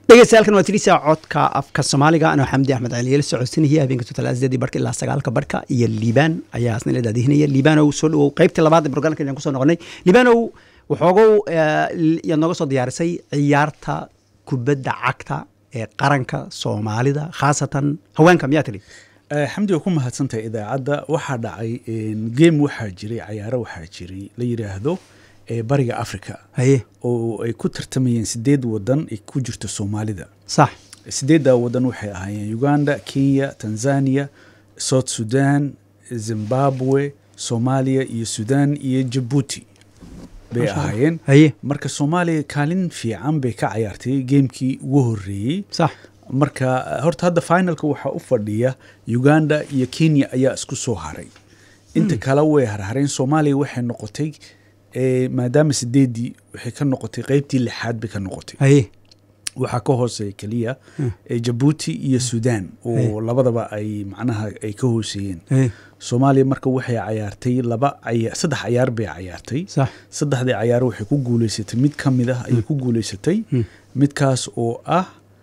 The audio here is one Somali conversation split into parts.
dhegeystayaal waa tirisa codka afka soomaaliga anoo xamdi axmed cali la socodsanaya habeenka totalaasdeedii barka ilaa sagaalka barka iyo liibaan ayaa asna la daadihinaya liibanow soo dhawow qaybtii labaad ee programka ayaan kusoo noqonay liibanow waxoogow yaad nooga soo diyaarisay ciyaarta kubadda cagta ee qaranka soomaalida khaasatan haweenka miyaa tiri xamdi waa ku mahadsantahay idaacadda waxaa dhacay game waxaa jiray cayaaro waxaa jiray la yidhaahdo bariga africa haye oo ay ku tartamayeen sideed wadan ay ku jirto soomaalida sax sideeddaa wadan waxay ahaayeen uganda kenya tanzania south sudan zimbabwe soomaaliya iyo sudan iyo jabuuti bay ahaayeen haye marka soomaaliya kaalin fiican bay ka cayaartay geemkii ugu horeeyey sax marka horta hadda finalka waxaa u fadhiya uganda iyo kenya ayaa isku soo haray inta kale way harhareen soomaaliya waxay noqotay maadaama sideedii waxay ka noqotay qeybtii lixaad bay ka noqotay haye waxaa ka hooseeya keliya jabuuti iyo sudan oo labadaba ay macnaha ay ka hooseeyeen haye soomaaliya marka waxay cayaartay laba caya saddex cayaar bay cayaartay sax saddexdii cayaar waxay ku guuleysatay mid ka mid ah ayay ku guuleysatay midkaas oo ah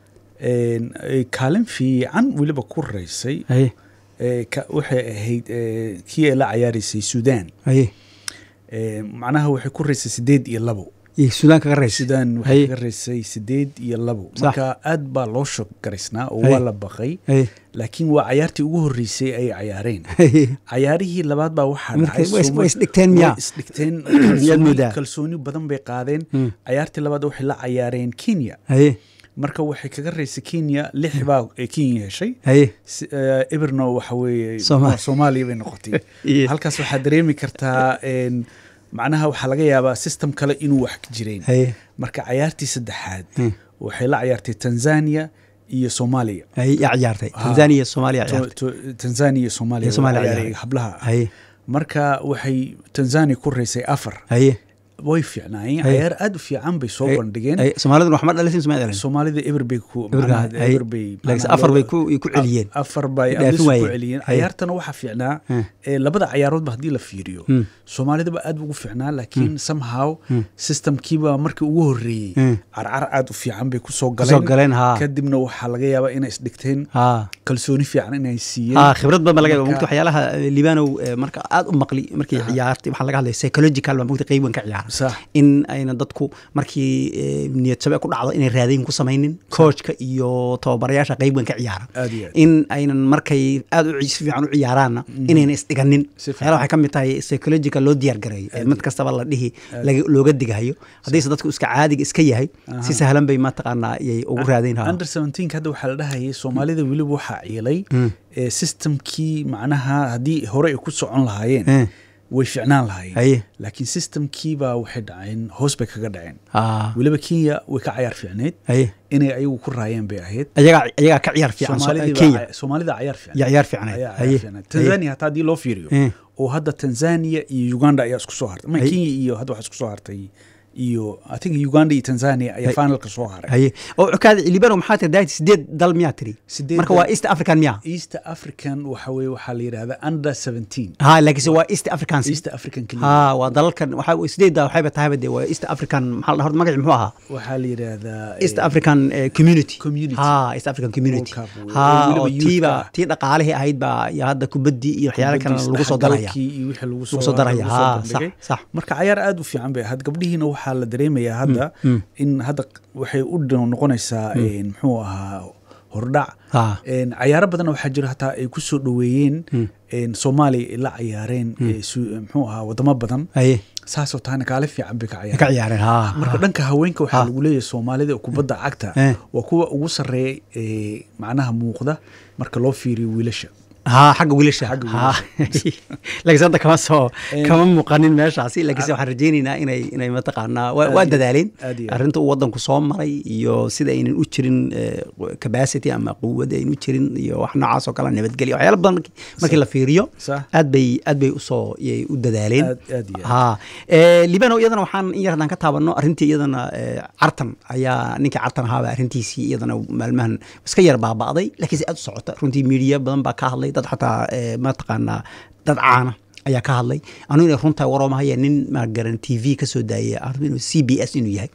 ay kaalin fiican weliba ku raysay haye waxay ahayd kii ay la cayaareysay sudan haye macnaha waxay ku raysay sideed iyo labo iyo suudaan kaga raysa sudan waxay Haye. kaga raysay sideed iyo labo Sax. marka aad baa loo shog garaysnaa oo Haye. waa la baqay haye laakiin waa cayaartii ugu horreysay ay cayaareen haye cayaarihii labaad baa waxaa Marka dhacay way is- Sooma- way isdhigteen miyaa? way isdhigteen Miyaad kalsooni- moodaa? kalsooni badan bay qaadeen Mm. cayaartii labaad waxay la cayaareen kenya haye marka waxay kaga raysay kenya lix baa ay kenya heshay haye Si- eh, eberno waxa weeye Soomaali. soomaaliya bay noqotay Iyo- halkaas waxaa dareemi kartaa en, macnaha waxaa laga yaabaa system kale inuu wax ka jireen haye marka cayaartii saddexaad Hmm. waxay la cayaartay tanzania iyo soomaaliya haye yaa ciyaartay Ah. tanzania iyo soomaaliya To- ciyaartay to- tanzania iyo soomaaliya Iyo Soomaaliya waa ciyaaray ciyaaray. hablaha ah. haye marka waxay tanzania ku raysay afar haye way fiicnaayeen Haye. cayaar aad u fiican bay soo haye bandhigeen haye soomaaliduna waxma dhalisin suma dhalin soomaalida eber bay ku Eber macnaha baa- haye. eber bay laakiin macnaha afar bay loo- ku ku celiyeen afar bay Dhaafin abis ku waayeen. celiyeen Haye. cayaartana waxaa fiicnaa Hmm. ee, labada cayaaroodba haddii la fiiriyo Hmm. soomaalidaba aad ugu fiicnaa laakiin somehow systemkiiba markii ugu horeeyey Hmm. carcar aad u fiican bay kusoo kusoo galeen galeen haa kadibna waxaa laga yaabaa inay isdhigteen haa kalsooni fiican inay siiyeen haa khibrad badan baa laga yaaba Marka- mugta waxyaalaha eh, liibanow eh, marka aad u maqli markii ciyaartay waxaa laga hadlaya psychological baa mugta qeyb weyn ka ciyaara sax in ayna dadku markii eh, niyad jabe ku dhacdo inay raadayn ku samaynin coachka iyo tababarayaasha qeyb weyn ka ciyaara aad iyo aad in aynan markay aad u ci- si fiican u ciyaaraanna inayna isdhiganin Si fiican. waxyaalaha waxay ka mid tahay psychological loo diyaar gareeyo ee mid kastaba la dhihi laga- looga digahayo haddiise dadku iska caadiga iska yahay si sahlan bay mataqaanaa yay ugu raadayn haa under 17 hadda waxaa la dhahayay soomaalida weliba waxaa ciilay Mm. ee, systemkii macnaha haddii hore ay ku socon lahaayeen Eh, way ficnaan lahaayeen haye laakiin systemkiibaa waxay dhaceen hoos bay kaga dhaceen haa weliba kenya way ka cayaar fiicneyd haye inay ayagu ku raayeen bay ahayd ayagaa ayagaa ka ciyaar fiican so- Soomaalidii baa kenya caya- soomaalida cayaar fiican yaa ciyaar fiicnayd ayaa haye cayaar fiicneyd tanzania hataa haddii loo fiiriyo Eh. oo hadda tanzania iyo uganda ayaa isku soo hartay ma Haye. kenya iyo hadda waxaa isku soo hartay iyo i think uganda iyo tanzania ayaa Haye. finalka soo haray haye oo cukaada libano maxaa tiri daayt sideed dal miyaa tiri Sideed marka dal. waa east african miyaa east african waxa weye waxaa la yidhahdaa under 17 haa laakiinse waa east africans east african keliya haa waa dalalkan waxaa sideedda waxayba tahayba dee waa east african maxaa la horta magaci muxuu ahaa waxaa la yidhaahdaa east african eh, community Community. haa east african community World Cup, oo haa weliba oo youth tiiba ah. tii dhaqaalihii ahayd baa iyo hadda kubaddii iyo waxyaala kale lagu soo daraya isdhexgalkii iyo wixii lagu lagu soo daraya lagu soo haa bandhigay. sax sax marka cayaar aad u fiican bay ahayd gabdhihiina waxaa la dareemayaa hadda mm. in hadda waxay u dhow noqonaysaa een, muxuu ahaa hordhac haa Een, cayaaro badan waxaa jira hataa ay ku soo dhoweeyeen Mm. een, soomaaliya ay la cayaareen ee, su- muxuu ahaa wadamo badan haye saasoo tahana kaale fiican bay ka ay ka cayaareen ciyaareen haa marka dhanka haweenka waxaa Ah. lagu leeyahay soomaalida oo kubadda cagta Eh. waa kuwa ugu sarreeya ee macnaha muuqda marka loo fiiriyo wiilasha haa xagga wiilasha Xagga haa laakiinse hadda kama soo Eh. kama muuqanin meeshaasi laakiinse waxaan rajaynaynaa inay inay mataqaanaa waa waa Aad iyo- dadaaleen aad iyo aad. arrinta uu wadanku soo maray iyo sida aynan u jirin eh, capacity ama quwad aynan u jirin iyo wax noocaas oo kale nabadgelyo waxyaala badan markii markii la fiiriyo sax aad bay aad bay usoo yay u dadaaleen aad aad iyo aad. haa Eh, libano iyadana waxaan in yar haddaan ka taabanno arrintii iyadana eh, cartan ayaa ninkii cartan ahaaba arrintiisii iyadana maalmahan iska yar baaba'day laakiinse aad u socota runtii miidiya badan baa ka hadlay dad xataa eh, mataqaanaa dad caana ayaa ka hadlay anu inay runtahay waroomahaya nin maagaran t v ka soo daayay arrin inuu c b s inuu yahay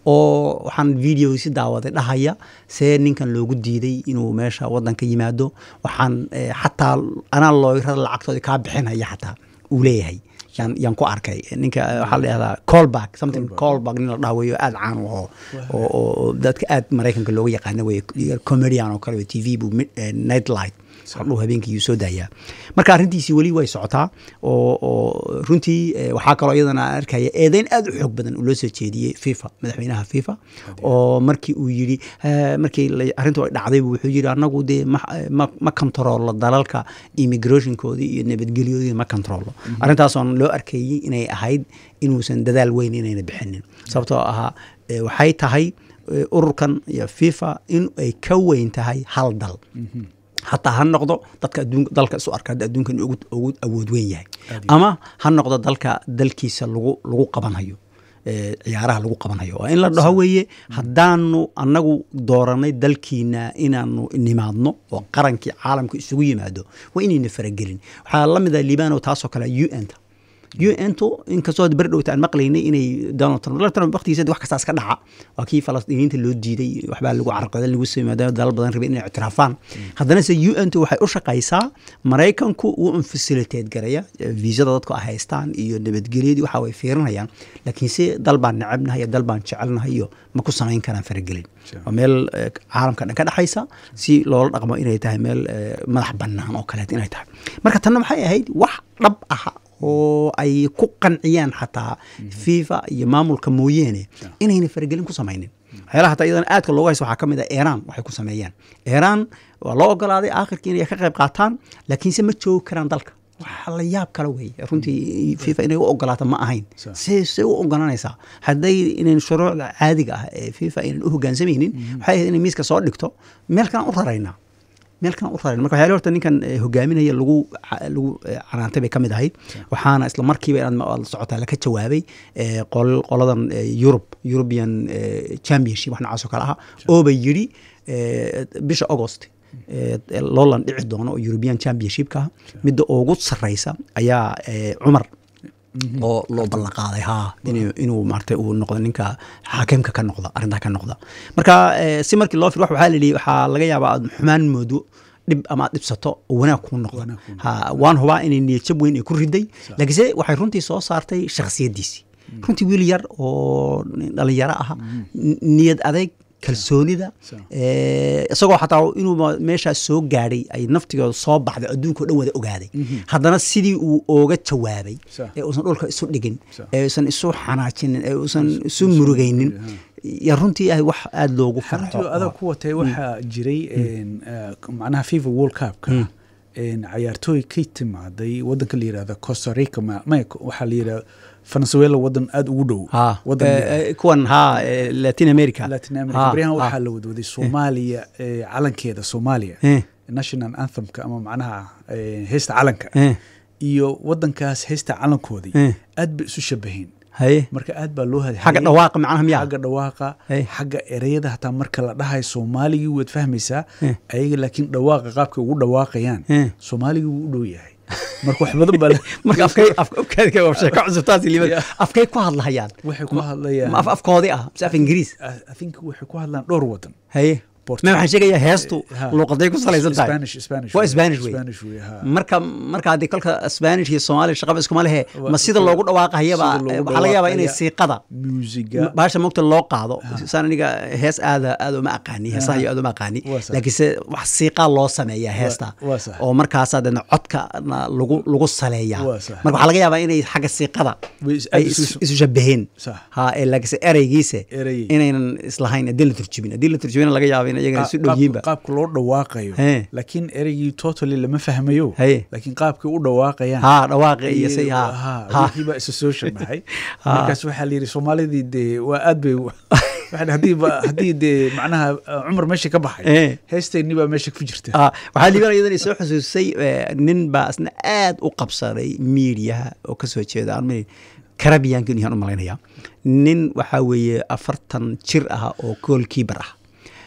oo waxaan video si daawaday dhahaya see ninkan loogu diiday inuu meesha wadanka yimaado waxaan eh, xataa anaa looyrada lacagtooda kaa bixinaya xataa uu leeyahay yaan yaan ku arkay ninka eh, waxaa la dhahdaa callback something callback nin la dhaha weeyo aad caan u aho oo oo- oo dadka aad maraykanka looga yaqaana weye comedian oo kale wey t v buu mid- eh, night light hordhow habeenkii yuu soo daayaa marka arrintiisii weli way socotaa oo oo runtii eh, waxaa kaloo iyadana aan arkaya eedeyn aad u xoog badan uu loo soo jeediyey fifa madaxweynaha fifa oo markii uu yidhi eh, markii la- arrintu ay dhacday buu wuxuu yidhi annagu dee ma ma ma controllo dalalka immigrationkoodii iyo nabadgelyoodii ma controllo arrintaasoon loo arkayey inay ahayd inuusan dadaal weyn inayna bixinin sababtoo ahaa eh, waxay tahay eh, ururkan iyo fifa in ay ka weyn tahay hal dal hataa ha noqdo dadka adduunka dalka isu arka hadda adduunkan ugu ugu awood weyn yahay ama ha noqdo dalka dalkiisa lagu lagu qabanhayo eh, ciyaaraha lagu qabanhayo waa in la dhaho weeye haddaanu annagu dooranay dalkiina inaanu nimaadno oo qarankii caalamka isugu yimaado waa inayna faragelin waxaa la mid ah libano taasoo kale u n ta u n tu inkastoo hadda beri dhowta aan maqlaynay inay donald trump donald trump waqtigiisa wax kastaas ka dhaca waa kii falastiiniyiinta loo diiday waxbaa lagu carqaday lagu soo maadaama dalal badan rabay inay ictiraafaan haddana se u n tu waxay u shaqaysaa maraykanku wuu un facilitate garaya viisada dadku ay haystaan iyo nabadgelyadii waxa way fiirinayaan laakiin se dal baan necebnahay iyo dal baan jecelnahay iyo ma ku samayn karaan faragelin waa meel eh, caalamka dhan ka dhexaysa si loola dhaqmo inay tahay meel eh, madax bannaan oo kaleet inay tahay marka tanna maxay ahayd wax dhab aha oo ay ku qanciyaan xataa fifa iyo maamulka mooyeene inayna faragelin ku samaynin waxyaalaha hataa iyadana aadka loogu haysto waxaa ka mid ah iran waxay ku sameeyaan iran waa loo ogolaaday aakhirkii inay ka qayb qaataan laakiinse ma joogi karaan dalka waxa la yaab kale weeye runtii fifa inay u ogolaato ma ahayn Sa- see see u ogolanaysaa hadday inayn shuruucda caadiga ah ee fifa aynan u hogaansamaynin waxay ahayd inay miiska soo dhigto meel kalaan u raraynaa meel kalaan u raraynaa marka waxyaala horta ninkan eh, hogaaminaya lagu ca- lagu eh, canaantay bay ka mid ahayd waxaana isla markiiba inaad ma- aad la socotaa laka jawaabay eh, qol- qoladan eh, Europe European eh, Championship wax noocaas oo kale aha oo bay yidhi eh, bisha August eh, loolan dhici doono oo European Championship-ka ah midda ugu sarreysa ayaa eh, Cumar oo loo ballan qaaday ha inuu inuu maartay uu noqdo ninka xaakimka ka noqda arrintaa ka noqda marka eh, si markii loo fir wax waxaa la yidhi waxaa laga yaabaa aad xumaan moodo dhib ama aad dhibsato oo wanaag kuu noqdo Wanaag kuu ha waan hubaa inay niyadjab weyn ay ku riday laakiinse waxay runtii soo saartay shakhsiyaddiisii runtii wiil yar oo dhalinyaro aha n- niyad adeeg kalsoonida Sa- eh, isagoo xataa inuu ma- meeshaas soo gaadhay ay naftigooda soo baxday adduunka o dhan wada ogaaday haddana sidii uu ooga jawaabay Sa- ee uusan dhulka isu dhigin Sa- ee uusan isu xanaajinin ee uusan isu murugaynin ya runtii ah wax aada loogu farxo xaruntii adag ku watay waxaa jiray een, eh, macnaha fifa world cupka een, cayaartooy ka timaaday wadanka la yirahda costa rica ma- maya waxaa la yirahda venezuela wadan aada ugu dhow ha wadan eh, yar. eh, kuwan ha eh, latin america latin Ha, america baryahan ha. waxaa la wadwaday soomaaliya eh, calankeeda soomaaliya Eh. national anthemka ama macnaha eh, heesta calanka Eh. iyo wadankaas heesta calankoodii Eh. aad bay isu shabaheen haye marka aad baa loo hadhayay xagga dhawaaqa macnaha miyaa xagga dhawaaqa Hey. xagga ereyada hataa marka la dhahayo soomaaligii waad fahmaysaa Eh. ayaga laakiin dhawaaqa qaabkay ugu dhawaaqayaan Eh. soomaaligii wuu u dhow yahay marka wax badan baa la- marka afkay afkaadka waa sheeko cusub taasi liibad Yeah. afkay ku hadlahayaan waxay ku hadlayaan ma af afkoodii ah mise af ingiriis I- I think waxay ku hadlaan dhowr wadan haye Portu- ma waxaan sheegayaa heestu Ha. luuqaday ku salaysan tahay Spanish Spanish waa wey. Spanish wey Spanish wey, ha. marka marka haddii kolka Spanish iyo Soomaali shaqaba iskuma lehe Wa- ma sida loogu dhawaaqayaba sida loogu waxaa laga yaabaa inay dhawaaqaya. siiqada musiga baasha mugta loo qaado saan aniga hees aada aada uma aqaani heesaha iyo aada uma aqaani Waa sax. laakiinse wax siiqaa loo sameeyaa heesta waa sax. oo markaasaa dana codka lagu lagu saleeyaa Waa sax. marka waxaa laga yaabaa inay xagga siiqada Way is- ay aad isu- isu isu shabaheen Sax. ha ee laakiinse ereygiise Erey. inaynan islahayn haddii la turjubin haddii la turjubina laga yaaba in iyagana isu dhow yihiinba qaabka qaabka loo dhawaaqayo Hee. laakiin ereygii totally lama fahmayo Haye. laakiin qaabkay u dhawaaqayaan ha dhawaaqi iyo say ha ha ha wixii baa isa soo shabaxay Ha. markaas waxaa la yidhi soomaalidii dee waa aad bay waxaan haddii ba- haddii dee macnaha uh, cumar meesha ka baxay Eh. heesteenni baa meesha ku jirta Ah, waxaa liibana iyadana soo xusuusay eh, nin baa isna aad u qabsaday miidiyaha oo ka soo jeeda aan ma- karabiyaanka inuu yahaan u malaynaya nin waxaa weeye afartan jir ah oo goolkiibar ah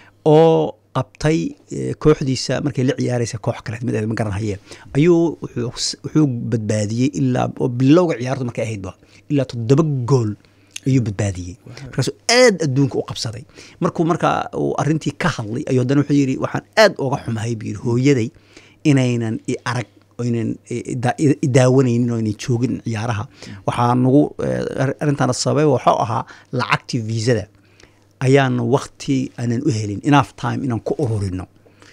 oo qabtay eh, kooxdiisa markay la ciyaaraysa koox kale mid ma garanhaye ayuu wuxuu s- wuxuu badbaadiyey ilaa oo bilowga ciyaartu markay ahaydba ilaa toddoba gool ayuu badbaadiyey markaasuu aad adduunka u qabsaday markuu marka uu arrintii ka hadlay ayuu haddana wuxuu yidhi waxaan aad uga xumahay buu yidhi hooyaday inaynan i arag oynan idaawanaynin oo aynan joogin ciyaaraha waxaa nagu arrintaana sababay waxuu ahaa lacagtii viisada ayaana wakti aanan u helin enough time inaan ku ururino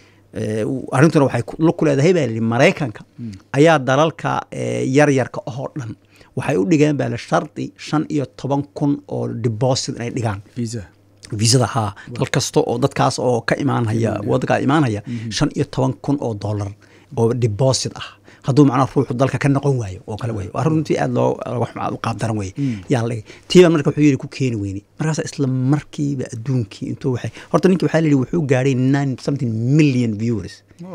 arrintuna waxay ku leedahay baa lihi maraykanka ayaa dalalka yaryarka ahoo dhan waxay u dhigeen baa la shardi shan iyo toban kun oo deposit inay dhigaan viisada haa dal kasta oo dadkaas oo ka imaanhaya wadankaa imaanhaya shan iyo toban kun oo dollar oo deposit ah hadduu macnaha ruuxu dalka ka noqon waayo oo kale wey arrin runtii aad loo qaabdaran wey yaa la dhigay tiiba marka wuxuu yidhi ku keeni weyne markaas isla markiiba adduunkii intuu waxay horta ninki waxaa la yidhi wuxuu gaadhay nine something million viewers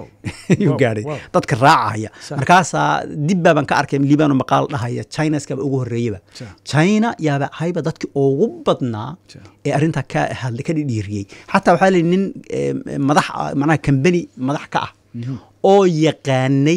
yuu gaadhay dadka raacahaya markaasaa dib baaban ka arkay liibano maqaal dhahaya chinaskaba ugu horreeyaba china yaaba ahayba dadkii ugu badnaa ee arrintaa ka hadlay ka dhidhiiriyey xataa waxaa la yidhi nin madax macnaha kambani madax ka ah oo yaqaanay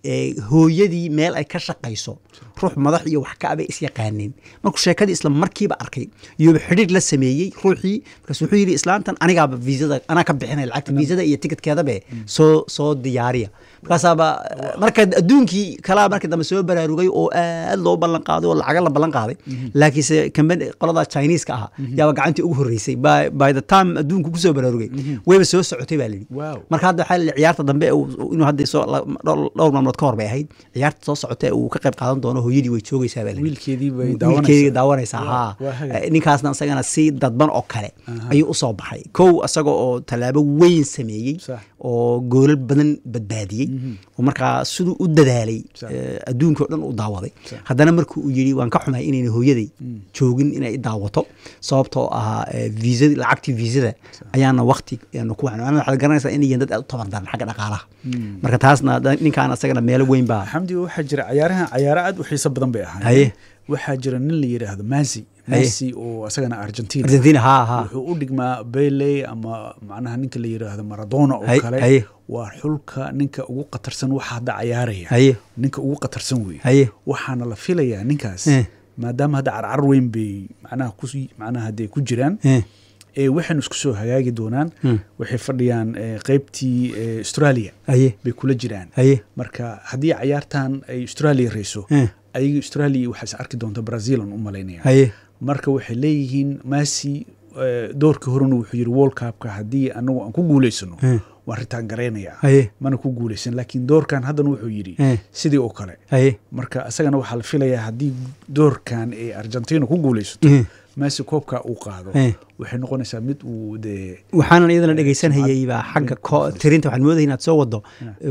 hooyadii meel ay ka shaqayso ruux madax iyo wax ka abay is yaqaaneen markuu sheekadii isla markiiba arkay iyuuba xidhiir la sameeyey ruuxii markaas wuxuu yidhi islaantan anigaaba viisada anaa ka bixinaya lacagta viisada iyo tikidkeedabe soo soo diyaariya markaasaaba marka adduunkii kalaa markii dambe soo baraarugay oo aad loo ballan qaaday oo lacaga la ballan qaaday laakiinse kambani qolada chineeska ahaa yaaba gacantii ugu horreysay by the time adduunku kusoo baraarugay wayba soo socotay baa layidhi marka hadda waxaa la ciyaarta dambe inuu hadda soo dhowr maalmood ka hor bay ahayd ciyaarta soo socota uu ka qayb qaadan doono hooyadii way joogaysaa baa wiilkeedii daawanaysaa haa ninkaasna isagana si dadban oo kale ayuu usoo baxay kow isaga oo tallaabo weyn sameeyey oo goolal badan badbaadiyey oo markaa siduu u dadaalay adduunka o dhan u daawaday haddana marka uu yidhi waan ka xumahay inayna hooyaday joogin inay daawato sababtoo ahaa viisadi lacagtii viisada ayaana wakti ku waxaad garanaysaa inay yihiin dad aad u tabardaran xagga dhaqaalaha marka taasna ninkaan asagana meelo weyn baa xamdi waxaa jira cayaarahan cayaaro aad u xiiso badan bay ahaayeen waxaa jira nin la yidhaahdo masi messi oo asagana argentina argentina ha ha wuxuu u dhigmaa bele ama macnaha ninka la yidhaahdo maradona oo kale waa xulka ninka ugu qatarsan waxa hadda cayaaraya ninka ugu qatarsan weeye waxaana la filayaa ninkaas maadaama hadda carcar weyn bay macnaha ku macnaha hadee ku jiraan waxaynu isku soo hagaagi doonaan waxay fadhiyaan qeybtii australia bay kula jiraan marka haddii cayaartan ay australia reyso ayaga australia waxaas arki doonta brazilan u malaynaya marka waxay leeyihiin masi doorkii horena wuxuu yidhi world cupka haddii anagu aan ku guulaysano waan ritaan garaynayaa mana ku guulaysan laakiin doorkan haddana wuxuu yidhi sidii oo kale marka isagana waxaa la filayaa haddii doorkan ay argentina ku guulaysato masi koobka uu qaado waxay noqonaysaa mid uu dee waxaanan iyadana dhegaysanhayay baa xagga tirinta waxaan moodaya inaad soo wado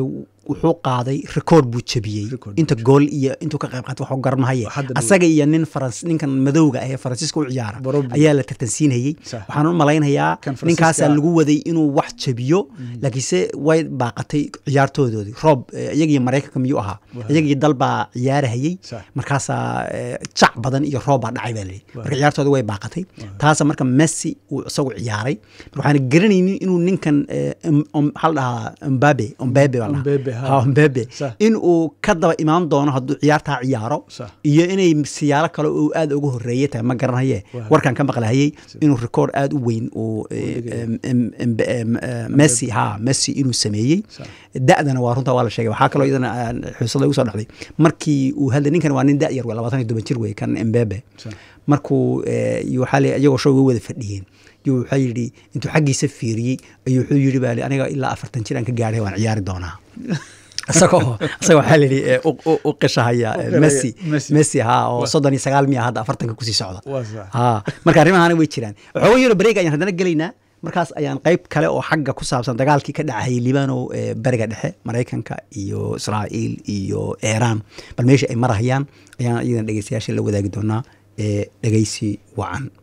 wuxuu qaaday rekoord buu jebiyey inta gool iyo intuu ka qayb qaatay waxu garanmahaye asaga iyo nin farans ninkan madowga ah ee faransiiska u ciyaara ayaa la tartansiinayey waxaan u malaynayaa ninkaasaa lagu waday inuu wax jebiyo laakiinse way baaqatay ciyaartoodoodii roob iyagiyo maraykanka miyuu ahaa iyagii dal baa ciyaarahayey markaasaa jac badan iyo roob baa dhacay baa layidhi marka ciyaartooda way baaqatay taasa marka messi uu isagu ciyaaray waxaan garanaynin inuu ninkan maxaa la dhahaa mbabe mbabe baa dhahaa mbebe in uu ka daba imaan doono hadduu ciyaartaa ciyaaro iyo inay siyaalo kale uu aad uga horeeye tahay ma garanaye warkan ka maqlahayey inuu rekoord aad u weyn uu messi ha messi inuu sameeyey da'dana waa runta waa la sheegay waxaa kaloo iyadana xuusada igu soo dhacday markii uu hadlay ninkan waa nin da' yar wey labaatan iyo toban jir wey kan mbebe markuu waxaa le iyagoo show way wada fadhiyeen yuu waxaa yidhi intuu xaggiisa fiiriyey ayuu wuxuu yidhi baa aniga ilaa afartan jir aan ka gaadhay waan ciyaari doonaa isagoo isaga waxaa la yidhi u qishahaya messi messi ha oo soddon iyo sagaal miya hadda afartanka kusii socda ha marka arrimahana way jiraan waxooga yaro bareeg ayaan haddana gelaynaa markaas ayaan qayb kale oo xagga ku saabsan dagaalkii ka dhacayay libano bariga dhexe maraykanka iyo israa'iil iyo iiraan bal meesha ay marahayaan ayaan iyadana dhegeystayaasha la wadaagi doonaa ee dhegeysi wacan